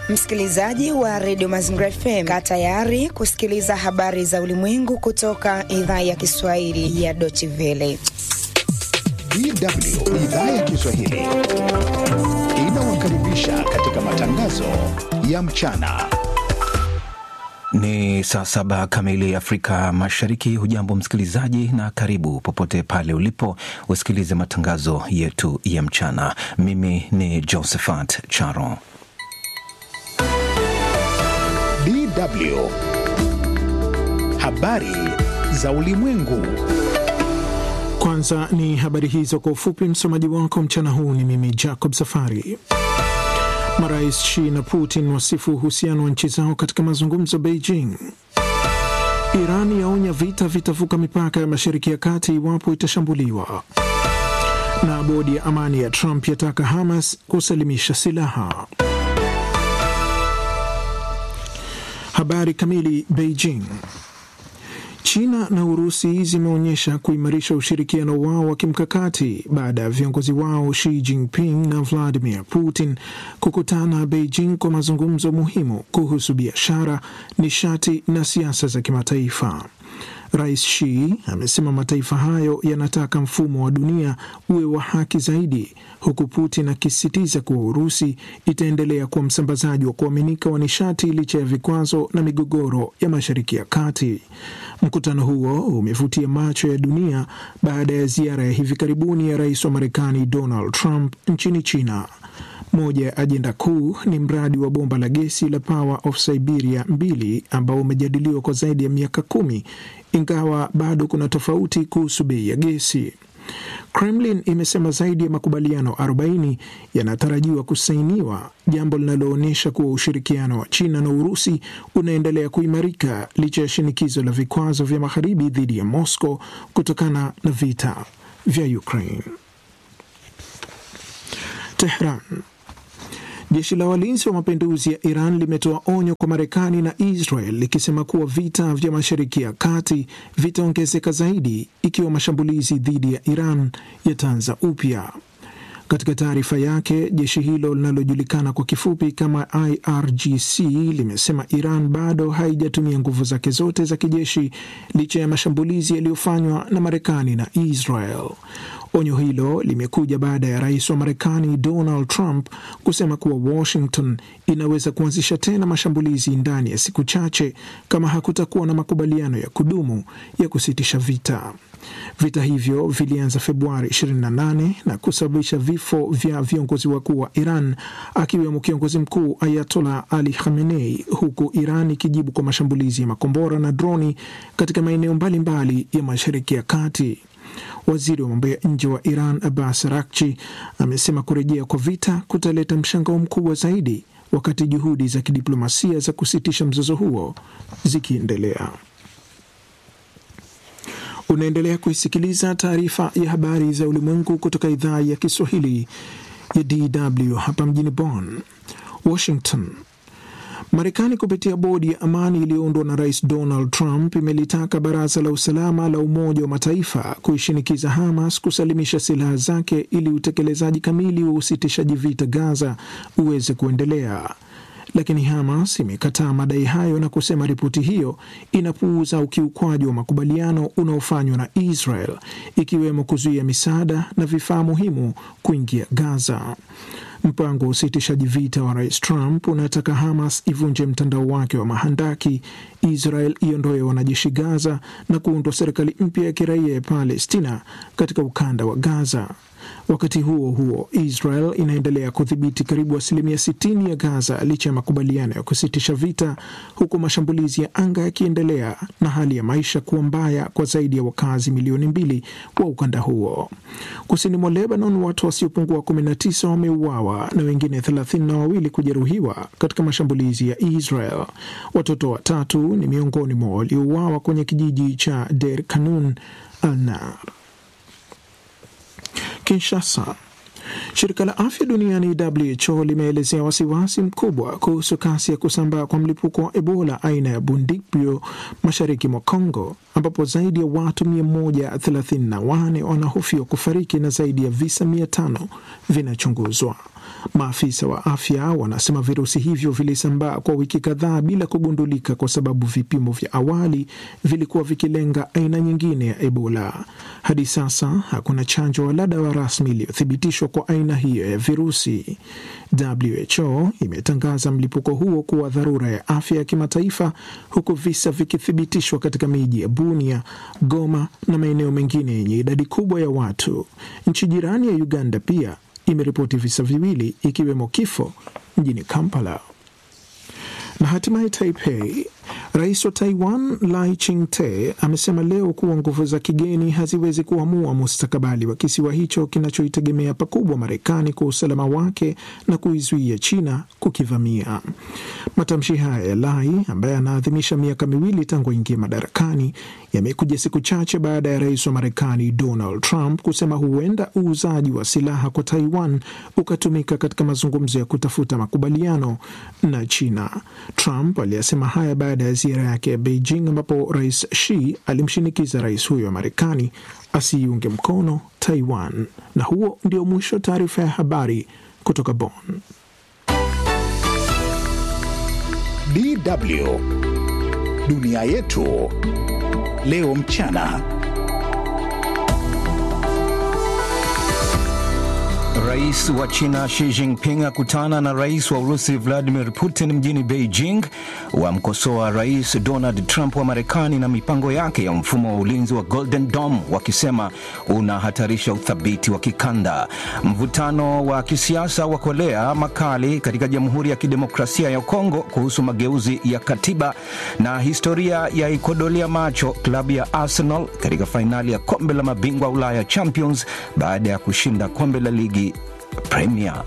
Msikilizaji wa redio Mazingira FM, kaa tayari kusikiliza habari za ulimwengu kutoka idhaa ya Kiswahili ya Deutsche Welle. DW idhaa ya Kiswahili inawakaribisha katika matangazo ya mchana. Ni saa saba kamili Afrika Mashariki. Hujambo msikilizaji, na karibu popote pale ulipo usikilize matangazo yetu ya mchana. Mimi ni Josephat Charo. DW habari za ulimwengu. Kwanza ni habari hizo kwa ufupi. Msomaji wako mchana huu ni mimi Jacob Safari. Marais Xi na Putin wasifu uhusiano wa nchi zao katika mazungumzo Beijing. Iran yaonya vita vitavuka mipaka ya Mashariki ya Kati iwapo itashambuliwa. Na bodi ya amani ya Trump yataka Hamas kusalimisha silaha. Habari kamili. Beijing. China na Urusi zimeonyesha kuimarisha ushirikiano wao wa kimkakati baada ya viongozi wao Xi Jinping na Vladimir Putin kukutana Beijing kwa mazungumzo muhimu kuhusu biashara, nishati na siasa za kimataifa. Rais Xi amesema mataifa hayo yanataka mfumo wa dunia uwe wa haki zaidi, huku Putin akisisitiza kuwa Urusi itaendelea kuwa msambazaji wa kuaminika wa nishati licha ya vikwazo na migogoro ya Mashariki ya Kati. Mkutano huo umevutia macho ya dunia baada ya ziara ya hivi karibuni ya rais wa Marekani Donald Trump nchini China. Moja ya ajenda kuu ni mradi wa bomba la gesi la Power of Siberia mbili ambao umejadiliwa kwa zaidi ya miaka kumi, ingawa bado kuna tofauti kuhusu bei ya gesi. Kremlin imesema zaidi ya makubaliano 40 yanatarajiwa kusainiwa, jambo linaloonyesha kuwa ushirikiano wa China na Urusi unaendelea kuimarika licha ya shinikizo la vikwazo vya magharibi dhidi ya Moscow kutokana na vita vya Ukraine. Tehran. Jeshi la walinzi wa mapinduzi ya Iran limetoa onyo kwa Marekani na Israel likisema kuwa vita vya Mashariki ya Kati vitaongezeka zaidi ikiwa mashambulizi dhidi ya Iran yataanza upya. Katika taarifa yake, jeshi hilo linalojulikana kwa kifupi kama IRGC limesema Iran bado haijatumia nguvu zake zote za kijeshi licha ya mashambulizi yaliyofanywa na Marekani na Israel. Onyo hilo limekuja baada ya rais wa Marekani Donald Trump kusema kuwa Washington inaweza kuanzisha tena mashambulizi ndani ya siku chache kama hakutakuwa na makubaliano ya kudumu ya kusitisha vita. Vita hivyo vilianza Februari 28 na kusababisha vifo vya viongozi wakuu wa Iran akiwemo kiongozi mkuu Ayatollah Ali Khamenei, huku Iran ikijibu kwa mashambulizi ya makombora na droni katika maeneo mbalimbali ya Mashariki ya Kati. Waziri wa mambo ya nje wa Iran Abbas Araghchi amesema kurejea kwa vita kutaleta mshangao mkubwa zaidi, wakati juhudi za kidiplomasia za kusitisha mzozo huo zikiendelea. Unaendelea kuisikiliza taarifa ya habari za ulimwengu kutoka idhaa ya Kiswahili ya DW hapa mjini Bonn. Washington. Marekani kupitia bodi ya amani iliyoundwa na rais Donald Trump imelitaka baraza la usalama la Umoja wa Mataifa kuishinikiza Hamas kusalimisha silaha zake ili utekelezaji kamili wa usitishaji vita Gaza uweze kuendelea. Lakini Hamas imekataa madai hayo na kusema ripoti hiyo inapuuza ukiukwaji wa makubaliano unaofanywa na Israel, ikiwemo kuzuia misaada na vifaa muhimu kuingia Gaza. Mpango wa usitishaji vita wa rais Trump unataka Hamas ivunje mtandao wake wa mahandaki, Israel iondoe wanajeshi Gaza na kuundwa serikali mpya ya kiraia ya Palestina katika ukanda wa Gaza. Wakati huo huo, Israel inaendelea kudhibiti karibu asilimia 60 ya Gaza licha ya makubaliano ya kusitisha vita, huku mashambulizi ya anga yakiendelea na hali ya maisha kuwa mbaya kwa zaidi ya wakazi milioni mbili wa ukanda huo. Kusini mwa Lebanon, watu wasiopungua 19 wameuawa na wengine thelathini na wawili kujeruhiwa katika mashambulizi ya Israel. Watoto watatu ni miongoni mwa waliouawa kwenye kijiji cha Der Kanun al-Nar. Kinshasa. Shirika la afya duniani WHO limeelezea wasiwasi mkubwa kuhusu kasi ya kusambaa kwa mlipuko wa Ebola aina ya Bundibugyo mashariki mwa Congo, ambapo zaidi ya watu 134 wanahofiwa kufariki na zaidi ya visa 500 vinachunguzwa. Maafisa wa afya wanasema virusi hivyo vilisambaa kwa wiki kadhaa bila kugundulika, kwa sababu vipimo vya awali vilikuwa vikilenga aina nyingine ya Ebola. Hadi sasa hakuna chanjo wala dawa rasmi iliyothibitishwa kwa aina hiyo ya virusi. WHO imetangaza mlipuko huo kuwa dharura ya afya ya kimataifa, huku visa vikithibitishwa katika miji ya Bunia, Goma na maeneo mengine yenye idadi kubwa ya watu. Nchi jirani ya Uganda pia imeripoti visa viwili ikiwemo kifo mjini Kampala. Na hatimaye Taipei, rais wa Taiwan Lai Ching-te amesema leo kuwa nguvu za kigeni haziwezi kuamua mustakabali wa kisiwa hicho kinachoitegemea pakubwa Marekani kwa usalama wake na kuizuia China kukivamia. Matamshi haya ya Lai ambaye anaadhimisha miaka miwili tangu aingia madarakani yamekuja siku chache baada ya rais wa Marekani Donald Trump kusema huenda uuzaji wa silaha kwa Taiwan ukatumika katika mazungumzo ya kutafuta makubaliano na China. Trump aliyasema haya baada ya ziara yake ya Beijing ambapo rais Xi alimshinikiza rais huyo wa Marekani asiiunge mkono Taiwan. Na huo ndio mwisho wa taarifa ya habari kutoka Bonn. DW dunia yetu leo mchana. Rais wa China Xi Jinping akutana na rais wa Urusi Vladimir Putin mjini Beijing, wamkosoa Rais Donald Trump wa Marekani na mipango yake ya mfumo wa ulinzi wa Golden Dome, wakisema unahatarisha uthabiti wa kikanda. Mvutano wa kisiasa wa kolea makali katika Jamhuri ya Kidemokrasia ya Kongo kuhusu mageuzi ya katiba, na historia ya ikodolia macho klabu ya Arsenal katika fainali ya kombe la mabingwa Ulaya Champions baada ya kushinda kombe la ligi Premier.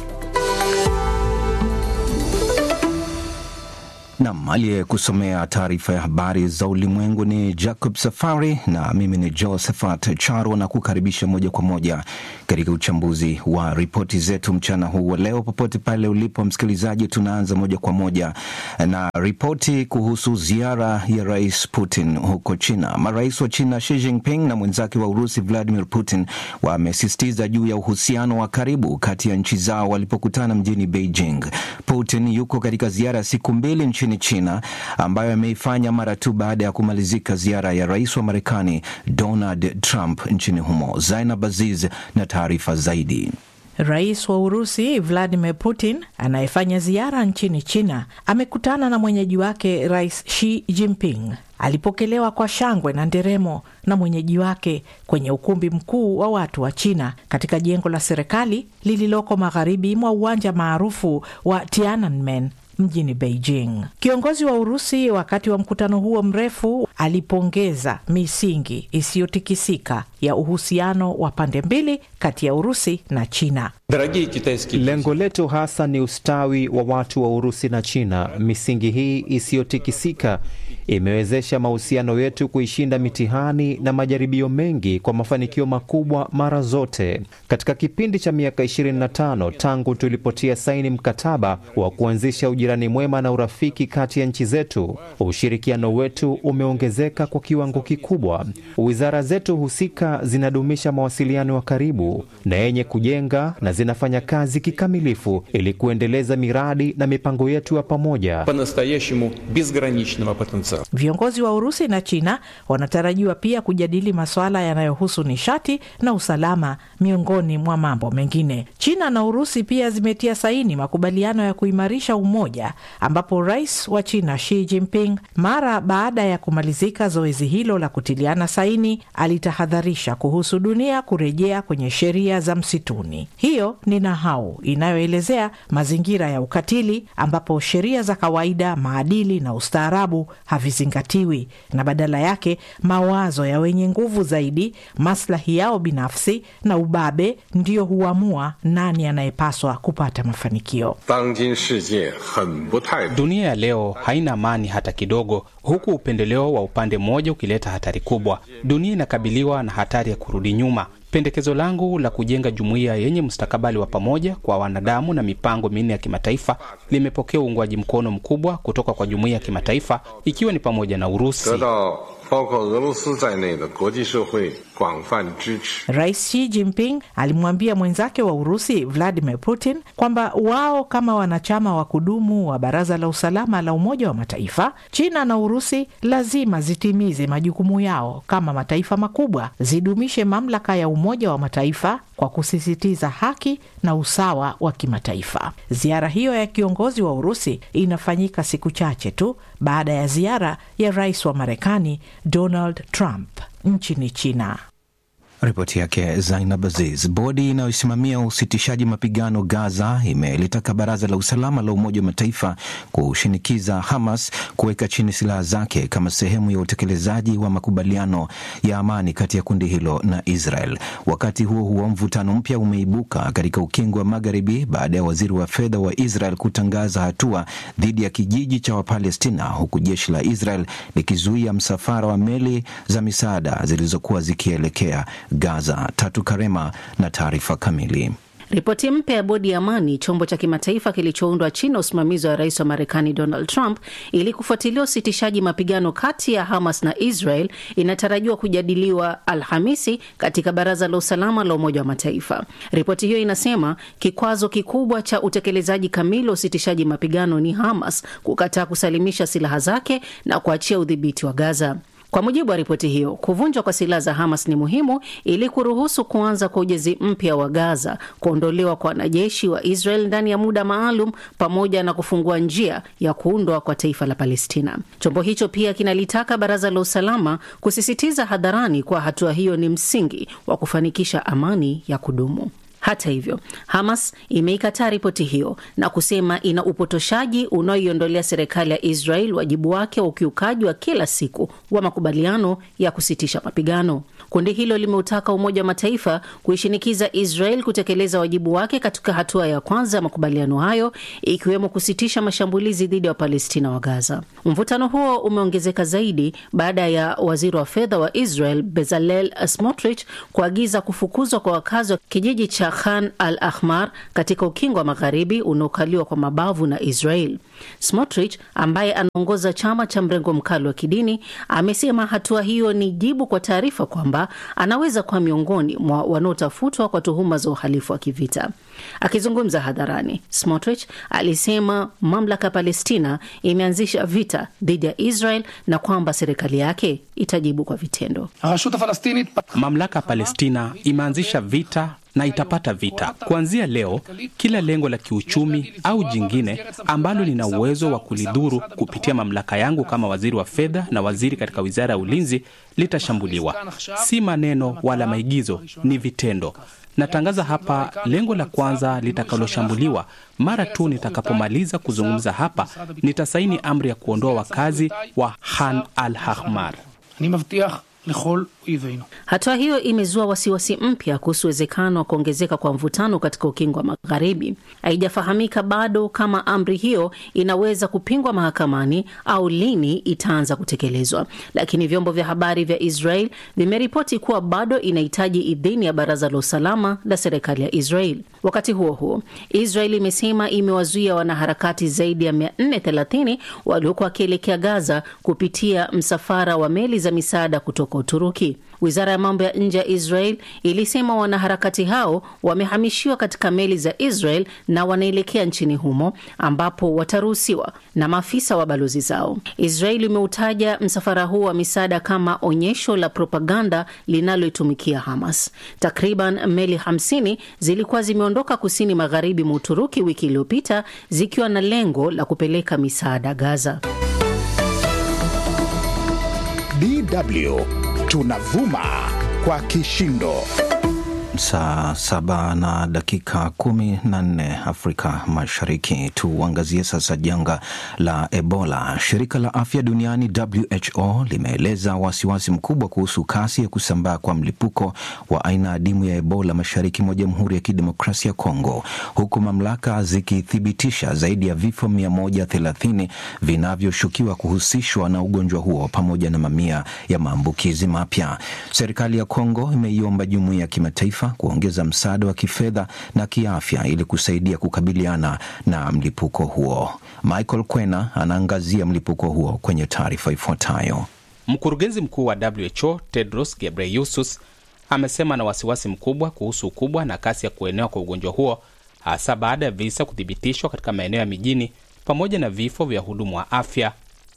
Nam aliyekusomea taarifa ya habari za ulimwengu ni Jacob Safari na mimi ni Josephat Charo, na kukaribisha moja kwa moja katika uchambuzi wa ripoti zetu mchana huu wa leo. Popote pale ulipo msikilizaji, tunaanza moja kwa moja na ripoti kuhusu ziara ya Rais Putin huko China. Marais wa China Xi Jinping na mwenzake wa Urusi Vladimir Putin wamesisitiza juu ya uhusiano wa karibu kati ya nchi zao walipokutana mjini Beijing. Putin yuko katika ziara ya siku mbili nchini China ambayo ameifanya mara tu baada ya kumalizika ziara ya rais wa Marekani Donald Trump nchini humo. Zainab Aziz na taarifa zaidi. Rais wa Urusi Vladimir Putin anayefanya ziara nchini China amekutana na mwenyeji wake Rais Xi Jinping. Alipokelewa kwa shangwe na nderemo na mwenyeji wake kwenye ukumbi mkuu wa watu wa China katika jengo la serikali lililoko magharibi mwa uwanja maarufu wa Tiananmen mjini Beijing. Kiongozi wa Urusi wakati wa mkutano huo mrefu alipongeza misingi isiyotikisika ya uhusiano wa pande mbili kati ya Urusi na China. Lengo letu hasa ni ustawi wa watu wa Urusi na China. Misingi hii isiyotikisika imewezesha mahusiano yetu kuishinda mitihani na majaribio mengi kwa mafanikio makubwa mara zote. Katika kipindi cha miaka 25 tangu tulipotia saini mkataba wa kuanzisha ujirani mwema na urafiki kati ya nchi zetu, ushirikiano wetu umeongezeka kwa kiwango kikubwa. Wizara zetu husika zinadumisha mawasiliano ya karibu na yenye kujenga na zinafanya kazi kikamilifu ili kuendeleza miradi na mipango yetu ya pamoja. Viongozi wa Urusi na China wanatarajiwa pia kujadili masuala yanayohusu nishati na usalama miongoni mwa mambo mengine. China na Urusi pia zimetia saini makubaliano ya kuimarisha umoja, ambapo rais wa China Xi Jinping mara baada ya kumalizika zoezi hilo la kutiliana saini alitahadharisha kuhusu dunia kurejea kwenye sheria za msituni. Hiyo ni nahau inayoelezea mazingira ya ukatili ambapo sheria za kawaida, maadili na ustaarabu havizingatiwi na badala yake mawazo ya wenye nguvu zaidi, maslahi yao binafsi na ubabe ndiyo huamua nani anayepaswa kupata mafanikio. Dunia ya leo haina amani hata kidogo, huku upendeleo wa upande mmoja ukileta hatari kubwa. Dunia inakabiliwa na hatari ya kurudi nyuma. Pendekezo langu la kujenga jumuiya yenye mustakabali wa pamoja kwa wanadamu na mipango minne ya kimataifa limepokea uungwaji mkono mkubwa kutoka kwa jumuiya ya kimataifa ikiwa ni pamoja na Urusi. Rais Xi Jinping alimwambia mwenzake wa Urusi Vladimir Putin kwamba wao kama wanachama wa kudumu wa Baraza la Usalama la Umoja wa Mataifa, China na Urusi lazima zitimize majukumu yao kama mataifa makubwa, zidumishe mamlaka ya Umoja wa Mataifa kwa kusisitiza haki na usawa wa kimataifa. Ziara hiyo ya kiongozi wa Urusi inafanyika siku chache tu baada ya ziara ya rais wa Marekani Donald Trump nchini China. Ripoti yake Zainab Aziz. Bodi inayosimamia usitishaji mapigano Gaza imelitaka baraza la usalama la Umoja wa Mataifa kushinikiza Hamas kuweka chini silaha zake kama sehemu ya utekelezaji wa makubaliano ya amani kati ya kundi hilo na Israel. Wakati huo huo, mvutano mpya umeibuka katika ukingo wa Magharibi baada ya waziri wa fedha wa Israel kutangaza hatua dhidi ya kijiji cha Wapalestina, huku jeshi la Israel likizuia msafara wa meli za misaada zilizokuwa zikielekea Gaza. Tatu Karema na taarifa kamili. Ripoti mpya ya bodi ya amani, chombo cha kimataifa kilichoundwa chini ya usimamizi wa rais wa Marekani Donald Trump ili kufuatilia usitishaji mapigano kati ya Hamas na Israel inatarajiwa kujadiliwa Alhamisi katika Baraza la Usalama la Umoja wa Mataifa. Ripoti hiyo inasema kikwazo kikubwa cha utekelezaji kamili wa usitishaji mapigano ni Hamas kukataa kusalimisha silaha zake na kuachia udhibiti wa Gaza. Kwa mujibu wa ripoti hiyo, kuvunjwa kwa silaha za Hamas ni muhimu ili kuruhusu kuanza kwa ujenzi mpya wa Gaza, kuondolewa kwa wanajeshi wa Israel ndani ya muda maalum, pamoja na kufungua njia ya kuundwa kwa taifa la Palestina. Chombo hicho pia kinalitaka Baraza la Usalama kusisitiza hadharani kuwa hatua hiyo ni msingi wa kufanikisha amani ya kudumu. Hata hivyo, Hamas imeikataa ripoti hiyo na kusema ina upotoshaji unaoiondolea serikali ya Israel wajibu wake wa ukiukaji wa kila siku wa makubaliano ya kusitisha mapigano. Kundi hilo limeutaka Umoja wa Mataifa kuishinikiza Israel kutekeleza wajibu wake katika hatua ya kwanza ya makubaliano hayo, ikiwemo kusitisha mashambulizi dhidi ya Wapalestina wa Gaza. Mvutano huo umeongezeka zaidi baada ya waziri wa fedha wa Israel Bezalel Smotrich kuagiza kufukuzwa kwa wakazi wa kijiji cha Khan al Ahmar katika ukingo wa magharibi unaokaliwa kwa mabavu na Israel. Smotrich ambaye anaongoza chama cha mrengo mkali wa kidini amesema hatua hiyo ni jibu kwa taarifa kwamba anaweza kuwa miongoni mwa wanaotafutwa kwa tuhuma za uhalifu wa kivita. Akizungumza hadharani, Smotrich alisema mamlaka ya Palestina imeanzisha vita dhidi ya Israel na kwamba serikali yake itajibu kwa vitendo. Mamlaka ya Palestina imeanzisha vita na itapata vita. Kuanzia leo, kila lengo la kiuchumi au jingine ambalo lina uwezo wa kulidhuru kupitia mamlaka yangu kama waziri wa fedha na waziri katika wizara ya ulinzi litashambuliwa. Si maneno wala maigizo, ni vitendo. Natangaza hapa lengo la kwanza litakaloshambuliwa. Mara tu nitakapomaliza kuzungumza hapa, nitasaini amri ya kuondoa wakazi wa Khan al Ahmar. Hatua hiyo imezua wasiwasi mpya kuhusu uwezekano wa kuongezeka kwa mvutano katika ukingo wa Magharibi. Haijafahamika bado kama amri hiyo inaweza kupingwa mahakamani au lini itaanza kutekelezwa, lakini vyombo vya habari vya Israel vimeripoti kuwa bado inahitaji idhini ya Baraza la Usalama la serikali ya Israel. Wakati huo huo, Israel imesema imewazuia wanaharakati zaidi ya 430 waliokuwa wakielekea Gaza kupitia msafara wa meli za misaada kutoka Uturuki. Wizara ya mambo ya nje ya Israel ilisema wanaharakati hao wamehamishiwa katika meli za Israel na wanaelekea nchini humo ambapo wataruhusiwa na maafisa wa balozi zao. Israel imeutaja msafara huo wa misaada kama onyesho la propaganda linaloitumikia Hamas. Takriban meli 50 zilikuwa zimeondoka kusini magharibi mwa Uturuki wiki iliyopita zikiwa na lengo la kupeleka misaada Gaza. DW tunavuma kwa kishindo. Saa saba na dakika kumi na nne Afrika Mashariki. Tuangazie sasa janga la Ebola. Shirika la afya duniani WHO limeeleza wasiwasi mkubwa kuhusu kasi ya kusambaa kwa mlipuko wa aina adimu ya Ebola mashariki mwa Jamhuri ya Kidemokrasia ya Kongo, huku mamlaka zikithibitisha zaidi ya vifo 130 vinavyoshukiwa kuhusishwa na ugonjwa huo pamoja na mamia ya maambukizi mapya. Serikali ya Kongo imeiomba jumuiya ya kimataifa kuongeza msaada wa kifedha na kiafya ili kusaidia kukabiliana na mlipuko huo. Michael Kwena anaangazia mlipuko huo kwenye taarifa ifuatayo. Mkurugenzi mkuu wa WHO Tedros Ghebreyesus amesema na wasiwasi mkubwa kuhusu ukubwa na kasi ya kuenea kwa ugonjwa huo, hasa baada ya visa kuthibitishwa katika maeneo ya mijini pamoja na vifo vya wahudumu wa afya.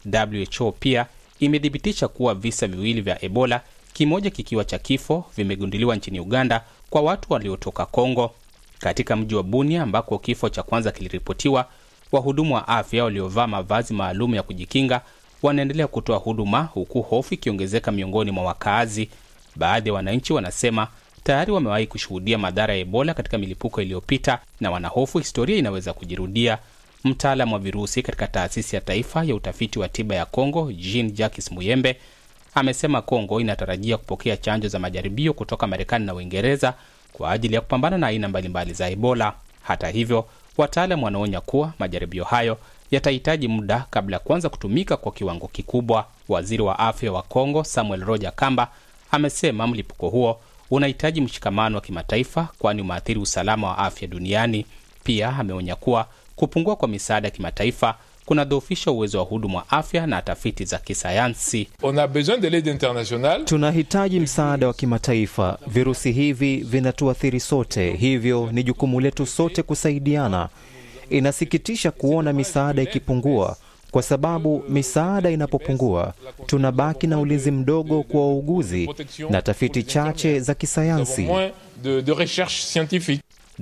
WHO pia imethibitisha kuwa visa viwili vya Ebola, kimoja kikiwa cha kifo, vimegunduliwa nchini Uganda kwa watu waliotoka Kongo. Katika mji wa Bunia ambako kifo cha kwanza kiliripotiwa, wahudumu wa afya waliovaa mavazi maalum ya kujikinga wanaendelea kutoa huduma huku hofu ikiongezeka miongoni mwa wakaazi. Baadhi ya wananchi wanasema tayari wamewahi kushuhudia madhara ya Ebola katika milipuko iliyopita na wanahofu historia inaweza kujirudia. Mtaalam wa virusi katika taasisi ya taifa ya utafiti wa tiba ya Kongo, Jean Jacques Muyembe, amesema Kongo inatarajia kupokea chanjo za majaribio kutoka Marekani na Uingereza kwa ajili ya kupambana na aina mbalimbali za Ebola. Hata hivyo, wataalam wanaonya kuwa majaribio hayo yatahitaji muda kabla ya kuanza kutumika kwa kiwango kikubwa. Waziri wa afya wa Kongo Samuel Roger Kamba amesema mlipuko huo unahitaji mshikamano wa kimataifa, kwani umeathiri usalama wa afya duniani. Pia ameonya kuwa kupungua kwa misaada ya kimataifa kunadhoofisha uwezo wa hudumu wa afya na tafiti za kisayansi. On a besoin de l'aide internationale. Tunahitaji msaada wa kimataifa. Virusi hivi vinatuathiri sote, hivyo ni jukumu letu sote kusaidiana. Inasikitisha kuona misaada ikipungua, kwa sababu misaada inapopungua, tunabaki na ulinzi mdogo kwa wauguzi na tafiti chache za kisayansi. Moins de, de recherche scientifique.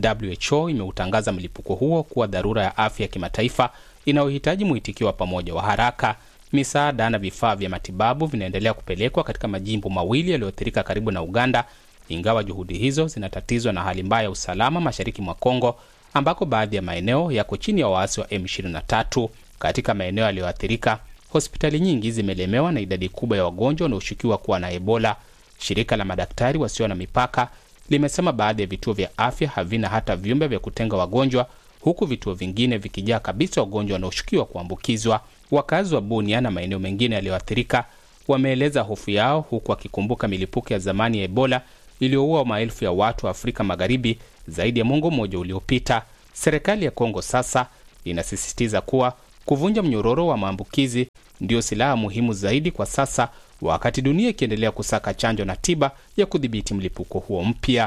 WHO imeutangaza mlipuko huo kuwa dharura ya afya ya kimataifa inayohitaji mwitikio wa pamoja wa haraka. Misaada na vifaa vya matibabu vinaendelea kupelekwa katika majimbo mawili yaliyoathirika karibu na Uganda, ingawa juhudi hizo zinatatizwa na hali mbaya ya usalama mashariki mwa Kongo, ambako baadhi ya maeneo yako chini ya waasi wa M23. Katika maeneo yaliyoathirika, hospitali nyingi zimelemewa na idadi kubwa ya wagonjwa wanaoshukiwa kuwa na Ebola. Shirika la madaktari wasio na mipaka limesema baadhi ya vituo vya afya havina hata vyumba vya kutenga wagonjwa huku vituo vingine vikijaa kabisa wagonjwa wanaoshukiwa kuambukizwa. Wakazi wa Bunia na maeneo mengine yaliyoathirika wameeleza hofu yao, huku wakikumbuka milipuko ya zamani ya Ebola iliyoua maelfu ya watu wa Afrika Magharibi zaidi ya mwongo mmoja uliopita. Serikali ya Kongo sasa inasisitiza kuwa kuvunja mnyororo wa maambukizi ndiyo silaha muhimu zaidi kwa sasa, wakati dunia ikiendelea kusaka chanjo na tiba ya kudhibiti mlipuko huo mpya.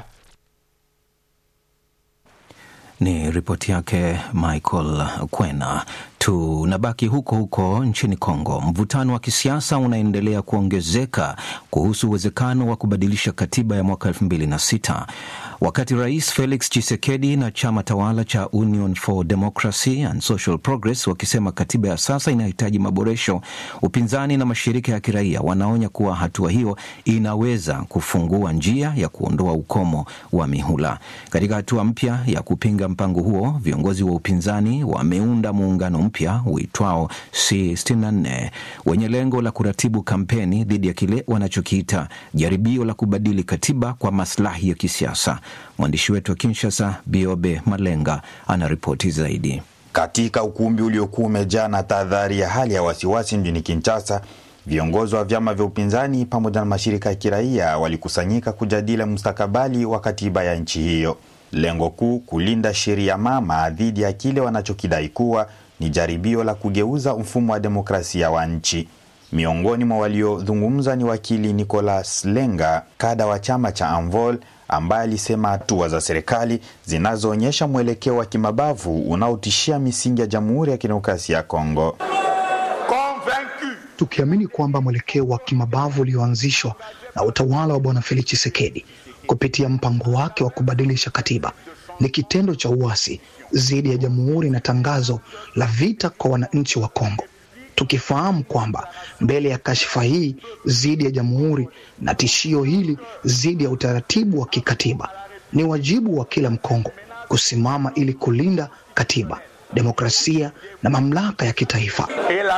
Ni ripoti yake Michael Kwena. Tunabaki huko huko nchini Kongo. Mvutano wa kisiasa unaendelea kuongezeka kuhusu uwezekano wa kubadilisha katiba ya mwaka elfu mbili na sita wakati Rais Felix Tshisekedi na chama tawala cha Union for Democracy and Social Progress wakisema katiba ya sasa inahitaji maboresho. Upinzani na mashirika ya kiraia wanaonya kuwa hatua hiyo inaweza kufungua njia ya kuondoa ukomo wa mihula. Katika hatua mpya ya kupinga mpango huo, viongozi wa upinzani wameunda muungano mpya uitwao C64 wenye lengo la kuratibu kampeni dhidi ya kile wanachokiita jaribio la kubadili katiba kwa maslahi ya kisiasa. Mwandishi wetu wa Kinshasa, Biobe Malenga, ana ripoti zaidi. Katika ukumbi uliokuwa umejaa na tahadhari ya hali ya wasiwasi mjini Kinshasa, viongozi wa vyama vya upinzani pamoja na mashirika ya kiraia walikusanyika kujadili mustakabali wa katiba ya nchi hiyo. Lengo kuu kulinda sheria mama dhidi ya kile wanachokidai kuwa ni jaribio la kugeuza mfumo wa demokrasia wa nchi. Miongoni mwa waliozungumza ni wakili Nicolas Lenga, kada wa chama cha Anvol, ambaye alisema hatua za serikali zinazoonyesha mwelekeo wa kimabavu unaotishia misingi ya Jamhuri ya Kidemokrasia ya Kongo. Tukiamini kwamba mwelekeo wa kimabavu ulioanzishwa na utawala wa Bwana Felix Tshisekedi kupitia mpango wake wa kubadilisha katiba ni kitendo cha uasi dhidi ya jamhuri na tangazo la vita kwa wananchi wa Kongo, tukifahamu kwamba mbele ya kashfa hii dhidi ya jamhuri na tishio hili dhidi ya utaratibu wa kikatiba, ni wajibu wa kila Mkongo kusimama ili kulinda katiba, demokrasia na mamlaka ya kitaifa.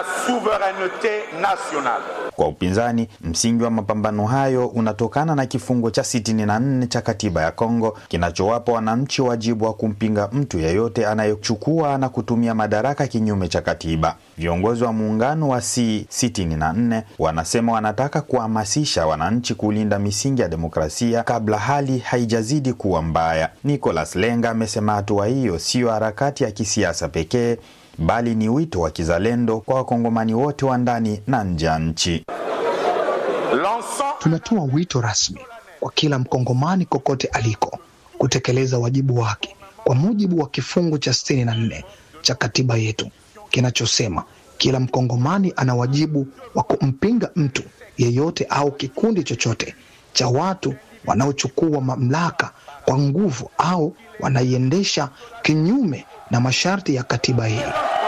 Kwa upinzani, msingi wa mapambano hayo unatokana na kifungo cha 64 cha katiba ya Kongo kinachowapa wananchi wajibu wa kumpinga mtu yeyote anayechukua na kutumia madaraka kinyume cha katiba. Viongozi wa muungano wa C64 wanasema wanataka kuhamasisha wananchi kulinda misingi ya demokrasia kabla hali haijazidi kuwa mbaya. Nicolas Lenga amesema hatua hiyo siyo harakati ya kisiasa pekee bali ni wito wa kizalendo kwa wakongomani wote wa ndani na nje ya nchi. Tunatoa wito rasmi kwa kila mkongomani kokote aliko kutekeleza wajibu wake kwa mujibu wa kifungu cha sitini na nne cha katiba yetu kinachosema kila mkongomani ana wajibu wa kumpinga mtu yeyote au kikundi chochote cha watu wanaochukua mamlaka kwa nguvu au wanaiendesha kinyume na masharti ya katiba hii.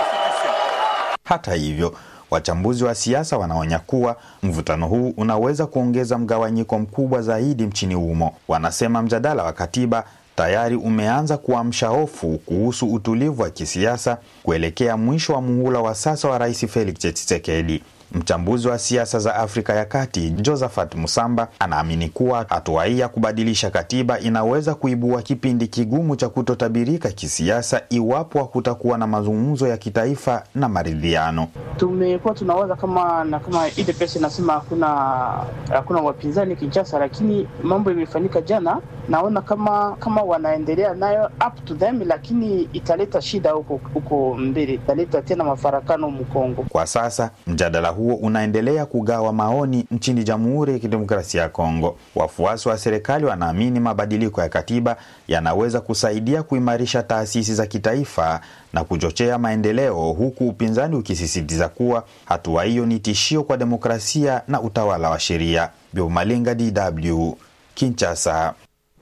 Hata hivyo, wachambuzi wa siasa wanaonya kuwa mvutano huu unaweza kuongeza mgawanyiko mkubwa zaidi nchini humo. Wanasema mjadala wa katiba tayari umeanza kuamsha hofu kuhusu utulivu wa kisiasa kuelekea mwisho wa muhula wa sasa wa Rais Felix Tshisekedi. Mchambuzi wa siasa za Afrika ya Kati Josephat Musamba anaamini kuwa hatua hii ya kubadilisha katiba inaweza kuibua kipindi kigumu cha kutotabirika kisiasa iwapo hakutakuwa na mazungumzo ya kitaifa na maridhiano. Tumekuwa tunawaza kama na kama ile pesa inasema hakuna hakuna wapinzani Kinshasa, lakini mambo imefanyika jana. Naona kama kama wanaendelea nayo up to them, lakini italeta shida huko huko mbele, italeta tena mafarakano Mkongo. Kwa sasa mjadala huo unaendelea kugawa maoni nchini Jamhuri ya Kidemokrasia ya Kongo. Wafuasi wa serikali wanaamini mabadiliko ya katiba yanaweza kusaidia kuimarisha taasisi za kitaifa na kuchochea maendeleo, huku upinzani ukisisitiza kuwa hatua hiyo ni tishio kwa demokrasia na utawala wa sheria. Biomalenga, DW, Kinshasa.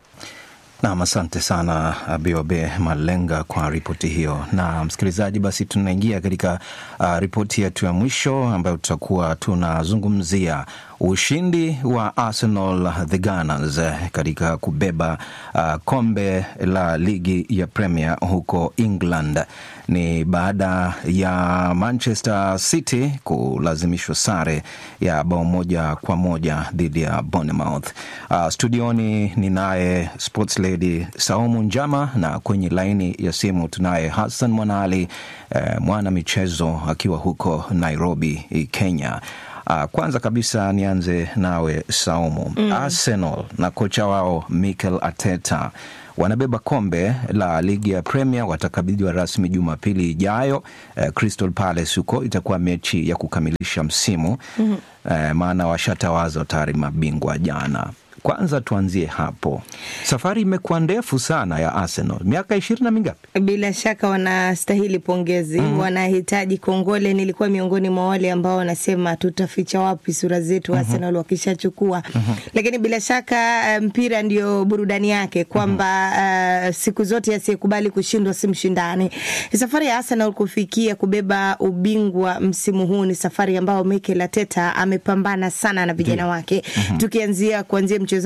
Nam, asante sana Biobe Malenga kwa ripoti hiyo. Na msikilizaji, basi tunaingia katika uh, ripoti yetu ya mwisho ambayo tutakuwa tunazungumzia ushindi wa Arsenal the Gunners katika kubeba uh, kombe la ligi ya Premier huko England. Ni baada ya Manchester City kulazimishwa sare ya bao moja kwa moja dhidi ya Bournemouth. Uh, studioni ninaye sports lady Saumu Njama na kwenye laini ya simu tunaye Hassan Mwanaali eh, mwana michezo akiwa huko Nairobi, Kenya. Uh, kwanza kabisa nianze nawe Saumu. Mm. Arsenal na kocha wao Mikel Arteta wanabeba kombe la ligi ya Premier, watakabidhiwa rasmi Jumapili ijayo. Uh, Crystal Palace huko itakuwa mechi ya kukamilisha msimu. mm -hmm. Uh, maana washatawaza tayari mabingwa jana. Kwanza tuanzie hapo, safari imekuwa ndefu sana ya Arsenal, miaka ishirini na mingapi? Bila shaka wanastahili pongezi. mm -hmm. Wanahitaji kongole. Nilikuwa miongoni mwa wale ambao wanasema tutaficha wapi sura zetu mm -hmm. Arsenal wakishachukua mm -hmm. Lakini bila shaka mpira ndio burudani yake kwamba mm -hmm. uh, siku zote asiyekubali kushindwa si mshindani. Safari ya Arsenal kufikia kubeba ubingwa msimu huu ni safari ambayo Mikel Arteta amepambana sana na vijana yeah. wake mm -hmm. tukianzia kuanzia mchezaji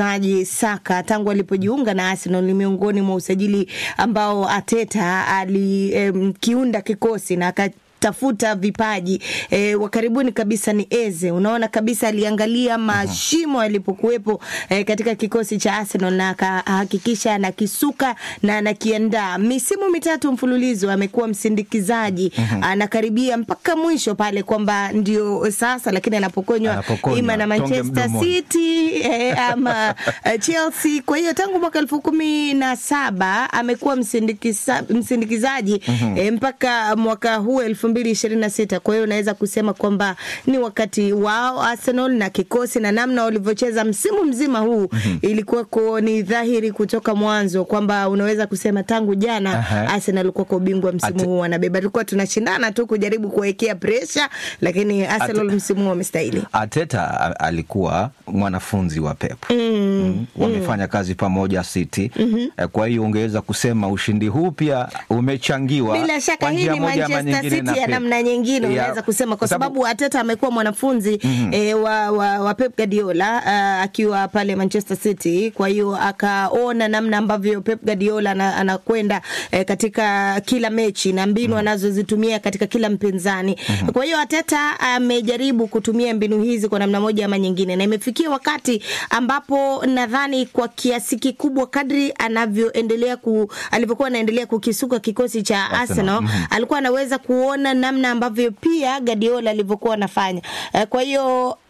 Saka alipojiunga na Arsenal ni miongoni mwa usajili ambao Ateta alikiunda um, kikosi na tafuta vipaji e, wa karibuni kabisa ni Eze. Unaona kabisa aliangalia mashimo yalipokuwepo e, katika kikosi cha Arsenal na akahakikisha anakisuka na anakiandaa. Misimu mitatu mfululizo amekuwa msindikizaji, anakaribia mpaka mwisho pale kwamba ndio sasa, lakini anapokonywa ima na Manchester City e, ama Chelsea. Kwa hiyo tangu mwaka elfu kumi na saba amekuwa msindikiza, msindikizaji e, mpaka mwaka huu elfu mbili ishirini na sita. Kwa hiyo unaweza kusema kwamba ni wakati wao Arsenal na kikosi na namna walivyocheza msimu mzima huu mm -hmm. ilikuwako ni dhahiri kutoka mwanzo kwamba unaweza kusema tangu jana uh -huh. Arsenal alikuwa kwa ubingwa msimu Ate... huu wanabeba. Tulikuwa tunashindana tu kujaribu kuwekea presha, lakini Arsenal Ate... msimu huu wamestahili. Arteta alikuwa mwanafunzi wa Pep mm -hmm. mm. wamefanya kazi pamoja City mm -hmm. kwa hiyo ungeweza kusema ushindi huu pia umechangiwa bila shaka hii ni Manchester City ya namna nyingine unaweza kusema kwa sababu Arteta amekuwa mwanafunzi mm -hmm. e, wa, wa, wa Pep Guardiola uh, akiwa pale Manchester City. Kwa hiyo akaona namna ambavyo Pep Guardiola anakwenda e, katika kila mechi na mbinu mm -hmm. anazozitumia katika kila mpinzani mm -hmm. Kwa hiyo Arteta amejaribu kutumia mbinu hizi kwa namna moja ama nyingine, na imefikia wakati ambapo nadhani kwa kiasi kikubwa kadri anavyoendelea ku, alivyokuwa anaendelea kukisuka kikosi cha Arsenal, Arsenal. Mm -hmm. alikuwa anaweza kuona namna ambavyo pia Guardiola alivyokuwa anafanya. Kwa hiyo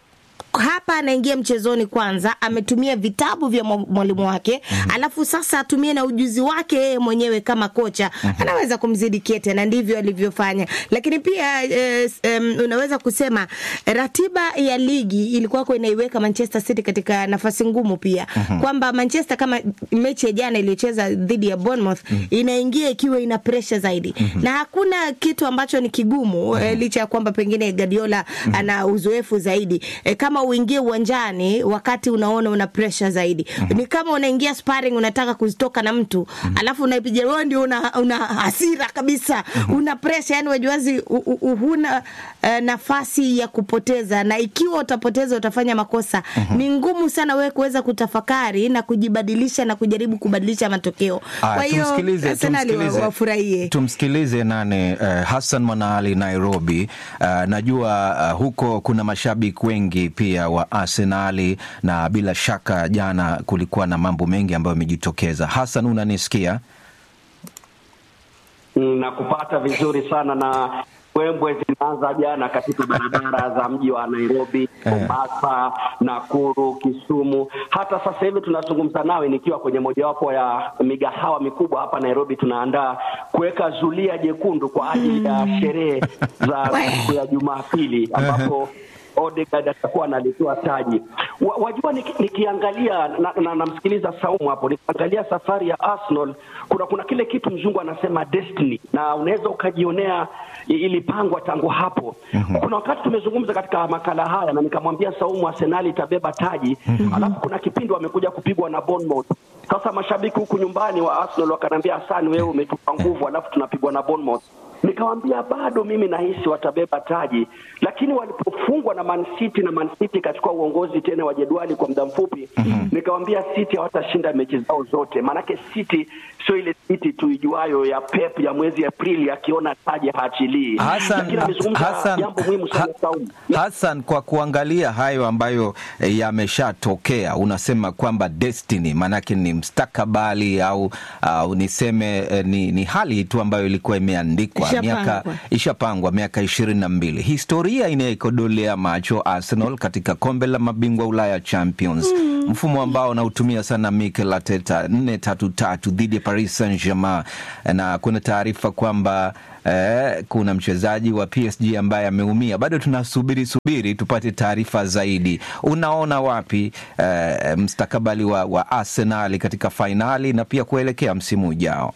hapa anaingia mchezoni kwanza, ametumia vitabu vya mwa- mwalimu wake alafu sasa atumie na ujuzi wake yeye mwenyewe kama kocha anaweza kumzidi Kete na ndivyo alivyofanya. Lakini pia eh, s- em, unaweza kusema ratiba ya ligi ilikuwa inaiweka Manchester City katika nafasi ngumu pia kwamba Manchester kama mechi ya jana iliyocheza dhidi ya Bournemouth inaingia ikiwa ina pressure zaidi na hakuna kitu ambacho ni kigumu eh, licha ya kwamba pengine Guardiola ana uzoefu zaidi eh, kama uingie uwanjani wakati unaona una pressure zaidi ni kama unaingia sparring unataka kuzitoka na mtu alafu unaipiga wewe ndio una, una hasira kabisa una pressure yani wajuazi u- u- u- huna eh, nafasi ya kupoteza na ikiwa utapoteza utafanya makosa ni ngumu sana wewe kuweza kutafakari na kujibadilisha na kujaribu kubadilisha matokeo Aya, kwa hiyo tumsikilize, Arsenal wa- tumsikilize. wafurahie Tumsikilize nane uh, Hassan Mwanaali Nairobi. Uh, najua uh, huko kuna mashabiki wengi pia wa Arsenali na bila shaka jana kulikuwa na mambo mengi ambayo yamejitokeza. Hassan, unanisikia? na kupata vizuri sana na mbwembwe zinaanza jana katika barabara za mji wa Nairobi, Mombasa, Nakuru, Kisumu. Hata sasa hivi tunazungumza nawe nikiwa kwenye mojawapo ya migahawa mikubwa hapa Nairobi, tunaandaa kuweka zulia jekundu kwa ajili ya sherehe za siku ya Jumapili ambapo Odegaard atakuwa analitoa taji. Wa, wajua niki, nikiangalia na, na, namsikiliza Saumu hapo, nikiangalia safari ya Arsenal kuna kuna kile kitu mzungu anasema destiny, na unaweza ukajionea i- ilipangwa tangu hapo. Kuna wakati tumezungumza katika makala haya na nikamwambia Saumu Arsenal itabeba taji, alafu kuna kipindi wamekuja kupigwa na Bournemouth. Sasa mashabiki huku nyumbani wa Arsenal wakaniambia, Hassan, wewe umetupa nguvu, alafu tunapigwa na Bournemouth. Nikawambia bado mimi nahisi watabeba taji, lakini walipofungwa na Man City na Man City ikachukua uongozi tena wa jedwali kwa muda mfupi, nikawambia City hawatashinda mechi zao zote, maanake City sio ile City tuijuayo ya Pep ya mwezi Aprili akiona taji haachilii. Hassan, Lakini amezungumza Hassan, jambo muhimu sana Saumu. Hassan, kwa kuangalia hayo ambayo eh, yameshatokea, unasema kwamba destiny maanake ni mstakabali au, au niseme eh, ni, ni hali tu ambayo ilikuwa imeandikwa Ishapangwa. miaka ishapangwa miaka ishirini na mbili. Historia inayekodolea macho Arsenal katika kombe la mabingwa Ulaya Champions, mfumo ambao unautumia sana Mikel Arteta, nne tatu tatu dhidi ya Paris Saint Germain, na kuna taarifa kwamba Eh, kuna mchezaji wa PSG ambaye ameumia. Bado tunasubiri subiri tupate taarifa zaidi. Unaona wapi eh, mstakabali wa, wa Arsenal katika fainali na pia kuelekea msimu ujao?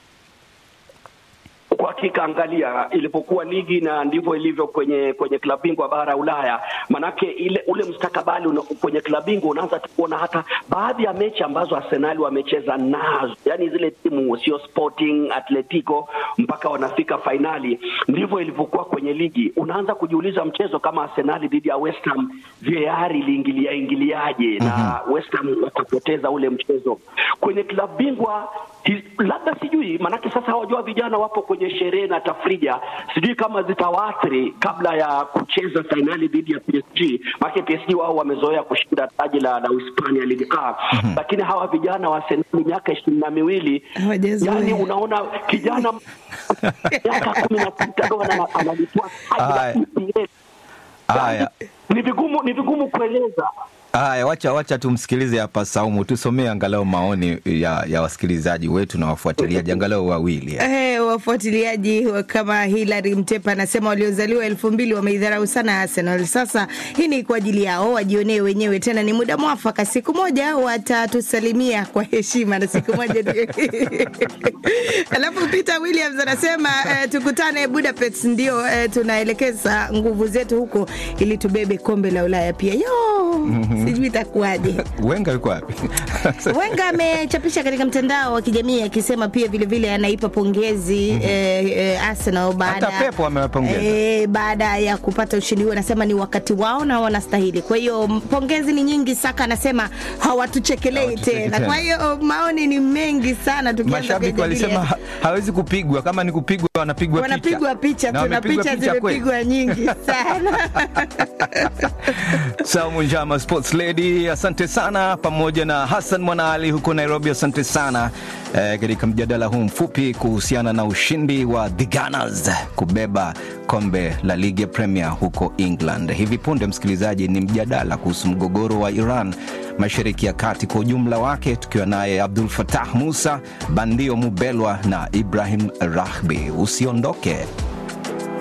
Kwa hakika angalia ilipokuwa ligi na ndivyo ilivyo kwenye kwenye klabu bingwa bara ya Ulaya. Manake ile ule mustakabali una, kwenye klabu bingwa unaanza tu kuona hata baadhi ya mechi ambazo Arsenal wamecheza nazo, yani zile timu sio Sporting, Atletico mpaka wanafika fainali. Ndivyo ilivyokuwa kwenye ligi. Unaanza kujiuliza mchezo kama Arsenal dhidi ya West Ham VAR iliingilia ingiliaje na West Ham wakapoteza ule mchezo. Kwenye klabu bingwa hi- labda sijui, manake sasa hawajua vijana wapo kwenye sherehe na tafrija, sijui kama zitawaathiri kabla ya kucheza fainali dhidi ya PSG. Maana PSG wao wamezoea kushinda taji la, la Uhispania Ligue A, lakini hawa vijana wa Arsenal miaka ishirini na miwili Hawajazoea. yani unaona kijana miaka kumi na sita ndo ana- analitoa taji la Haya. EPL. Haya. Ni vigumu ni vigumu kueleza. Haya, wacha wacha tumsikilize hapa Saumu, tusomee angalau maoni ya, ya wasikilizaji wetu na wafuatiliaji angalau wawili. Eh, wafuatiliaji wa- kama Hilary Mtepa anasema waliozaliwa elfu mbili wameidharau sana Arsenal. Sasa hii ni kwa ajili yao, wajionee wenyewe. Tena ni muda mwafaka, siku moja watatusalimia kwa heshima na siku moja ndio- Alafu Peter Williams anasema eh, tukutane Budapest, ndio eh, tunaelekeza nguvu zetu huko ili tubebe kombe la Ulaya pia. Yo, sijui itakuwaje. Wenga yuko wapi? Wenga amechapisha katika mtandao wa kijamii akisema pia vilevile anaipa pongezi eh, eh, Arsenal baada Hata Pep amewapongeza. eh, baada ya kupata ushindi huo, anasema ni wakati wao na wanastahili. Kwa hiyo m- pongezi ni nyingi. Saka anasema hawatuchekelei Hawatucheki tena. tena. Kwa hiyo maoni ni mengi sana, tukianza Mashabiki kuyajadili walisema ha- hawezi kupigwa, kama ni kupigwa wanapigwa wanapigwa picha Na tu na wamepigwa picha picha kweli. zimepigwa nyingi sana. Saumu Njama, sports lady, asante sana, pamoja na Hassan Mwanaali huko Nairobi, asante sana eh, katika mjadala huu mfupi kuhusiana na ushindi wa the Gunners kubeba kombe la ligi ya Premier huko England. Hivi punde, msikilizaji, ni mjadala kuhusu mgogoro wa Iran mashariki ya kati kwa ujumla wake, tukiwa naye Abdul Fatah Musa, Bandio Mubelwa na Ibrahim Rahbi. Usiondoke.